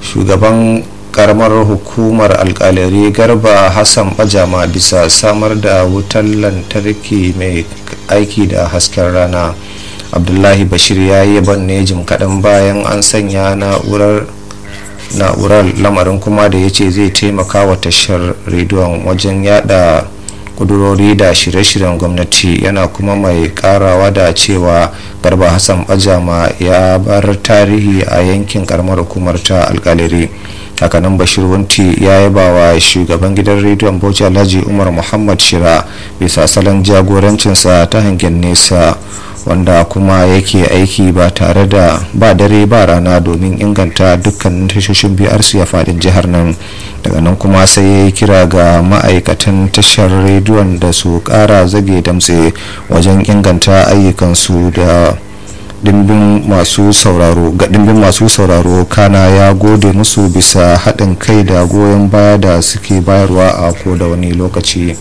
shugaban karamar hukumar alkalari garba hassan bajama bisa samar da wutar lantarki mai aiki da hasken rana abdullahi bashir ya yi banne jim kaɗan bayan an sanya na'urar na'urar lamarin kuma da ya ce zai taimaka wa tashar rediyon wajen yada kudurori da shirye-shiryen gwamnati yana kuma mai karawa da cewa garba hassan bajama ya bar tarihi a yankin karamar hukumar ta alkaliri hakanan bashir wunti ya yaba wa shugaban gidan rediyon bauchi alhaji umar muhammad shira bisa salon jagorancinsa ta hangen nesa wanda kuma yake aiki ba tare da ba dare ba rana domin inganta dukkanin tashoshin brc a fadin jihar nan daga nan kuma sai ya yi kira ga ma'aikatan tashar rediyon da su kara zage damtse wajen inganta ayyukansu da dimbin masu sauraro ga dimbin masu sauraro kana ya gode musu bisa haɗin kai da goyon baya da suke bayarwa a ko da wani lokaci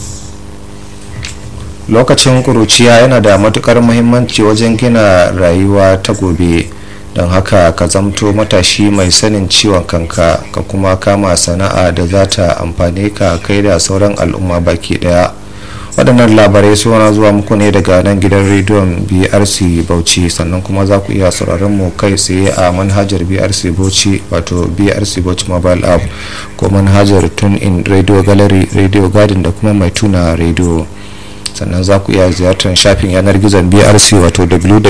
lokacin kuruciya yana da matukar muhimmanci wajen gina rayuwa ta gobe don haka ka zamto matashi mai sanin ciwon kanka ka kuma kama sana'a da za ta amfane ka kai da sauran al'umma baki daya waɗannan labarai suna zuwa muku ne daga nan gidan rediyon brc bauchi sannan kuma za ku iya sauraron mu kai tsaye a manhajar brc bauchi wato brc bauchi mobile app ko manhajar tune in radio gallery radio garden da kuma mai tuna radio sannan za ku iya ziyartar shafin yanar gizon brc wato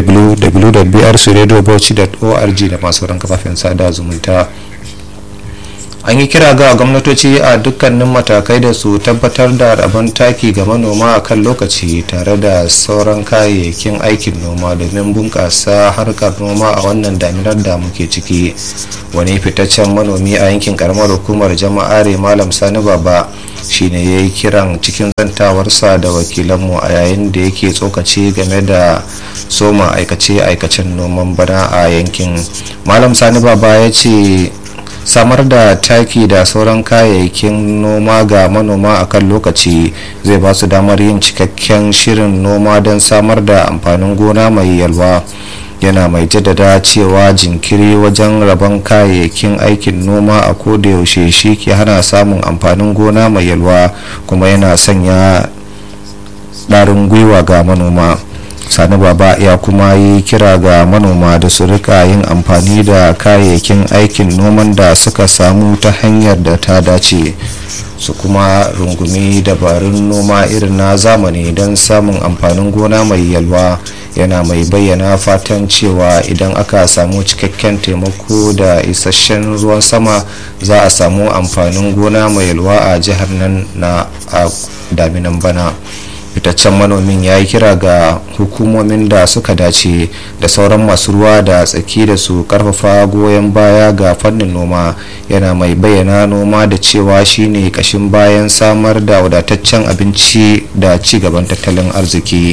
www.brcradiobauchi.org da masu ran kafafen sada zumunta an yi kira ga gwamnatoci a dukkanin matakai da su tabbatar da rabon taki ga manoma a kan lokaci tare da sauran kayayyakin aikin noma domin bunƙasa harkar noma a wannan daminar da muke ciki wani fitaccen manomi a yankin karamar hukumar jama'are malam sani baba shine ya yi kiran cikin zantawarsa da wakilanmu a yayin da yake tsokaci game da soma aikace-aikacen noman bana a yankin malam sani baba ya ce samar da taki da sauran kayayyakin noma ga manoma a kan lokaci zai ba su damar yin cikakken shirin noma don samar da amfanin gona mai yalwa yana mai jaddada cewa jinkiri wajen rabon kayayyakin aikin noma a yaushe shi ke hana samun amfanin gona mai yalwa kuma yana sanya ɗarin gwiwa ga manoma sani baba ya kuma yi kira ga manoma da su rika yin amfani da kayayyakin aikin noman da suka samu ta hanyar da ta dace su kuma rungumi dabarun noma irin na zamani don samun amfanin gona mai yalwa yana mai bayyana fatan cewa idan aka samu cikakken taimako da isasshen ruwan sama za a samu amfanin gona mai yalwa a jihar nan na daminan bana fitaccen manomin ya yi kira ga hukumomin da suka dace da sauran masu ruwa da tsaki da su karfafa goyon baya ga fannin noma yana mai bayyana noma da cewa shine kashin bayan samar da wadataccen abinci da ci gaban tattalin arziki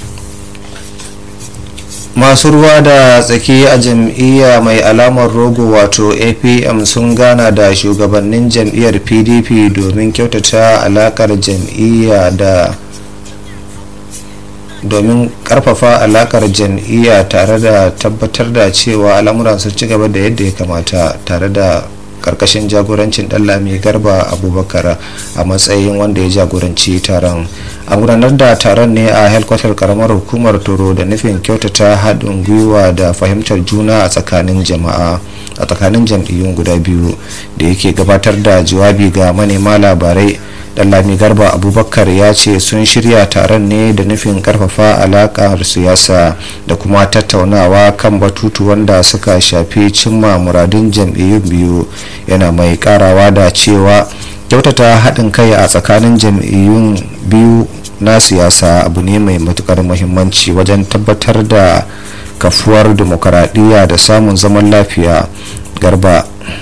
masu ruwa da tsaki a jam'iyya mai alamar rogo wato apm sun gana da shugabannin jam'iyyar pdp domin kyautata alakar jam'iyya da domin karfafa alakar jam'iyya tare da tabbatar da cewa al'amuran sun ci gaba da yadda ya kamata tare da karkashin jagorancin lami garba abubakar a matsayin wanda ya jagoranci taron a gudanar da taron ne a helkwatar karamar hukumar toro da nufin kyautata haɗin gwiwa da fahimtar juna a tsakanin jama'a a tsakanin jam'iyyun guda biyu da yake gabatar da jawabi ga manema labarai Dallami Garba Abubakar ya ce sun shirya taron ne da nufin karfafa alakar siyasa da kuma tattaunawa kan batutu wanda suka shafi cimma muradun jam'iyyun biyu yana mai karawa da cewa kyautata haɗin kai a tsakanin jam'iyyun biyu na siyasa abu ne mai matukar muhimmanci wajen tabbatar da kafuwar demokaradiyya da samun zaman lafiya garba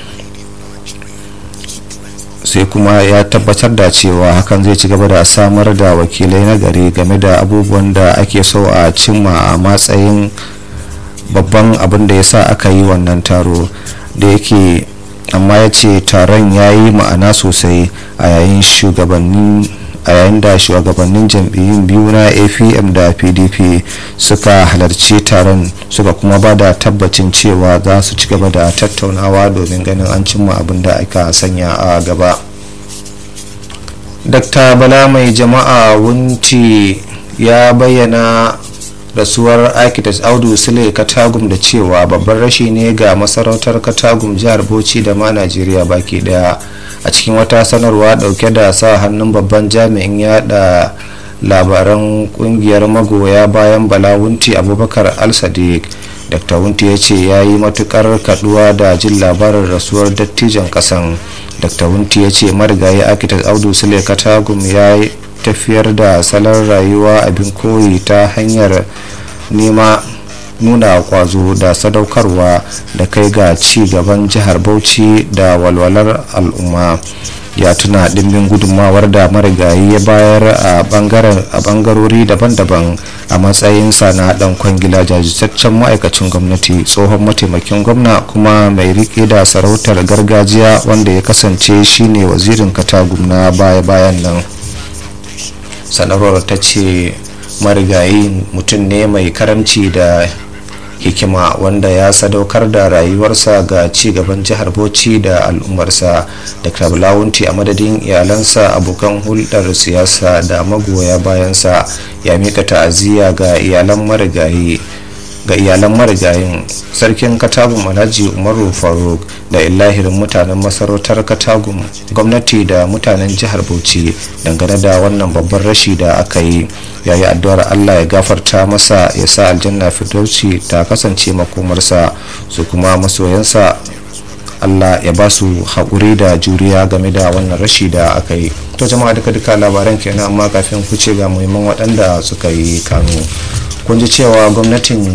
sai kuma ya tabbatar da cewa hakan zai ci gaba da samar da wakilai na gari game da abubuwan da ake so a cimma a matsayin babban abin da ya sa aka yi wannan taro da yake amma ya ce taron ya yi ma'ana sosai a yayin shugabannin a yayin da shugabannin jam'iyyun biyu na apm da pdp suka halarci taron suka kuma ba da tabbacin cewa za su ci gaba da tattaunawa domin ganin an cimma abin da aka sanya a gaba dr bala mai jama'a wunci ya bayyana rasuwar architect audu sule katagum da cewa babban rashi ne ga masarautar katagum jihar bauchi da ma najeriya baki daya a cikin wata sanarwa dauke da sa hannun babban jami'in yada labaran kungiyar magoya bayan balawunti abubakar al-sadiq dr wunti ya ce ya yi matukar kaduwa da jin labarin rasuwar dattijan kasan dr wunti ya ce marigayi architect audu sule katagum ya tafiyar da salon rayuwa abin koyi ta hanyar nema nuna kwazo da sadaukarwa da kai ga ci gaban jihar bauchi da walwalar al'umma ya tuna dimbin gudunmawar da marigayi ya bayar a bangarori daban-daban a matsayinsa na dan kwangila jajirtaccen ma'aikacin gwamnati tsohon mataimakin gwamna kuma mai rike da sarautar gargajiya wanda ya kasance shine wazirin katagum na baya-bayan nan sanarwar ta ce marigayi mutum ne mai karamci da hikima wanda ya sadaukar da rayuwarsa ga ci gaban jihar bauchi da al'ummarsa da krablawunti a madadin iyalansa abokan hulɗar siyasa da magoya bayansa ya mika ta'aziyya ga iyalan marigayi ga iyalan marigayin sarkin katagum alhaji umaru faruk da illahirin mutanen masarautar katagum gwamnati da mutanen jihar bauchi dangane da wannan babban rashi da aka yi yayi addu'ar allah ya gafarta masa ya sa aljanna firdausi ta kasance makomarsa su kuma masoyansa allah ya ba su haƙuri da juriya game da wannan rashi da aka yi to jama'a duka duka labaran kenan amma kafin ku ce ga muhimman waɗanda suka yi kano kun ji cewa gwamnatin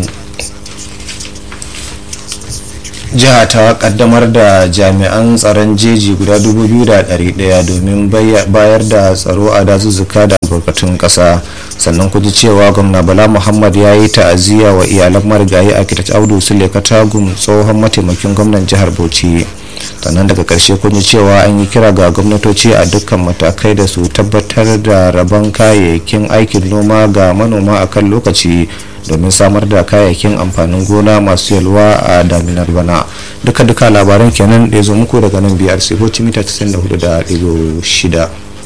jiha ta kaddamar da jami'an tsaron jeji guda 2,100 domin bayar da tsaro a dazuzzuka da albarkatun kasa sannan kuji cewa gwamna bala muhammad ya yi ta'aziyya wa iyalan marigayi a kitat audu sule katagum tsohon mataimakin gwamnan jihar bauchi sannan daga karshe kun yi cewa an yi kira ga gwamnatoci a dukkan matakai da su tabbatar da rabon kayayyakin aikin noma ga manoma a kan lokaci domin samar da kayayyakin amfanin gona masu yalwa a daminar bana duka duka labaran kenan da ya zo muku daga nan biyar sai hoci mita 94.6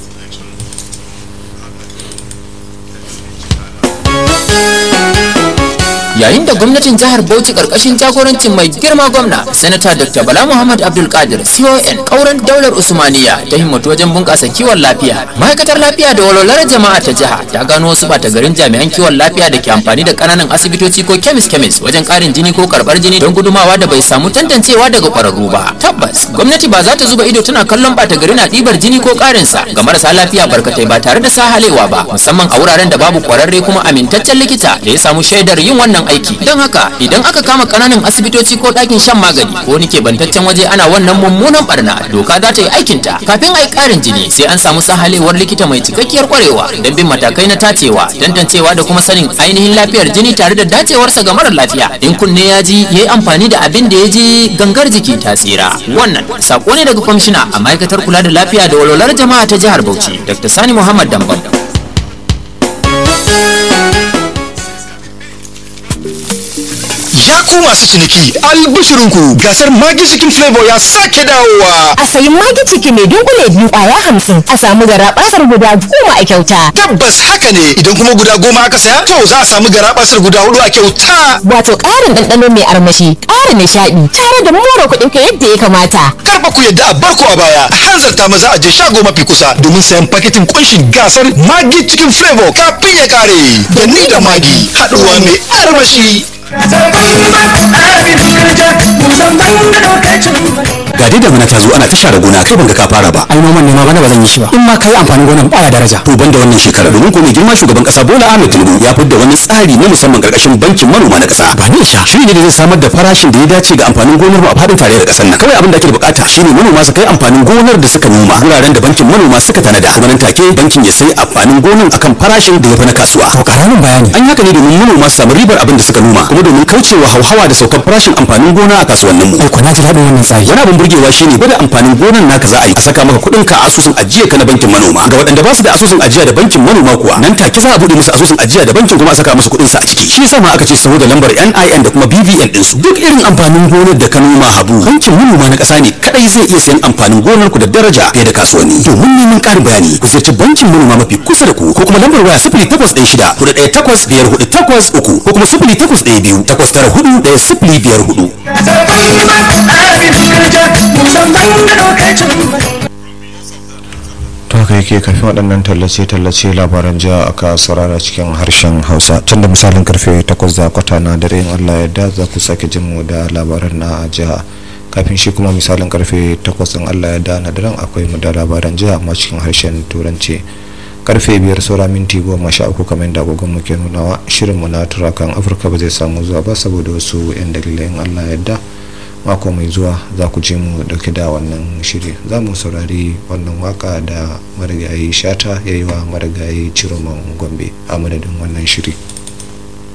yayin da gwamnatin jihar bauchi karkashin jagorancin mai girma gwamna sanata dr bala muhammad abdul qadir con kauran daular usmaniya ta himmatu wajen bunkasa kiwon lafiya ma'aikatar lafiya da walwalar jama'a ta jiha ta gano wasu bata garin jami'an kiwon lafiya da ke amfani da kananan asibitoci ko kemis kemis wajen karin jini ko karbar jini don gudumawa da bai samu tantancewa daga kwararru ba tabbas gwamnati ba za ta zuba ido tana kallon bata gari na ɗibar jini ko karinsa ga marasa lafiya barkatai ba tare da sahalewa ba musamman a wuraren da babu kwararre kuma amintaccen likita da ya samu shaidar yin wannan aiki don haka idan aka kama kananan asibitoci ko ɗakin shan magani ko wani kebantaccen waje ana wannan mummunan barna doka za ta yi aikinta kafin a yi ƙarin jini sai an samu sahalewar likita mai cikakkiyar kwarewa don bin matakai na tacewa tantancewa da kuma sanin ainihin lafiyar jini tare da dacewarsa ga marar lafiya in kunne ya ji ya yi amfani da abin da ya ji gangar jiki ta tsira wannan sako ne daga kwamishina a ma'aikatar kula da lafiya da walwalar jama'a ta jihar bauchi dr sani muhammad dambam ya ku masu ciniki albishirinku gasar magi cikin flavor ya sake dawowa a sayi magi ciki mai dunkule biyu kwaya hamsin a samu garabasar guda goma a kyauta tabbas haka ne idan kuma guda goma aka saya to za a samu garabasar guda hudu a kyauta wato ƙarin ɗanɗano mai armashi ƙara nishaɗi tare da more kuɗin ka yadda ya kamata karfa ku yadda a barko a baya a hanzarta maza a je shago mafi kusa domin sayan paketin kunshin gasar magi cikin flavor kafin ya kare da ni da magi haɗuwa mai armashi ga dai damuna ta zo ana ta share gona kai ban ga ka fara ba ai noman ne ma bana ba zan yi shi ba in ma kai amfanin gonan baya daraja to ban da wannan shekara domin ko mai girma shugaban kasa Bola Ahmed Tinubu ya fidda wani tsari na musamman karkashin bankin manoma na kasa ba ne sha shi ne da zai samar da farashin da ya dace ga amfanin gonar mu a fadin tarayyar kasar nan kawai abin da ake bukata shine manoma su kai amfanin gonar da suka noma wuraren da bankin manoma suka tanada kuma nan take bankin ya sai amfanin gonar akan farashin da ya fi na kasuwa to karamin bayani an yi haka ne domin manoma su samu ribar abin da suka noma kuma domin kaucewa hauhawa da saukar farashin amfanin gona a kasuwannin mu ai ko na ji daɗin wannan tsari wani abin burge burgewa shine gwada amfanin gonar naka za a yi a saka maka kuɗin ka a asusun ajiya ka na bankin manoma ga waɗanda ba su da asusun ajiya da bankin manoma kuwa nan take za a buɗe musu asusun ajiya da bankin kuma a saka musu kuɗin su a ciki shi yasa ma aka ce saboda lambar NIN da kuma BVN din su duk irin amfanin gonar da ka noma habu bankin manoma na ƙasa ne kadai zai iya sayan amfanin gonar ku da daraja fiye da kasuwanni domin neman ƙarin bayani ku ziyarci bankin manoma mafi kusa da ku ko kuma lambar waya sifili takwas ɗaya shida hudu ɗaya takwas biyar hudu takwas uku ko kuma sifili takwas ɗaya biyu takwas tara hudu ɗaya sifili biyar hudu. to haka yake kafin waɗannan tallace-tallace labaran jiha aka saurara cikin harshen hausa tun da misalin karfe 8 da kwata na dare in allah yadda za ku sake jin mu da labaran na jiha kafin shi kuma misalin karfe 8 in allah yadda na daren akwai mu da labaran jiha amma cikin harshen turanci karfe biyar saura minti goma sha uku kamar da agogon mu ke nunawa shirin mu na turakan afirka ba zai samu zuwa ba saboda wasu yan dalilai in allah yadda mako mai zuwa za ku je mu dauke da wannan shiri za mu saurari wannan waka da marigayi shata ya yi wa marigayi ciroman gombe a madadin wannan shiri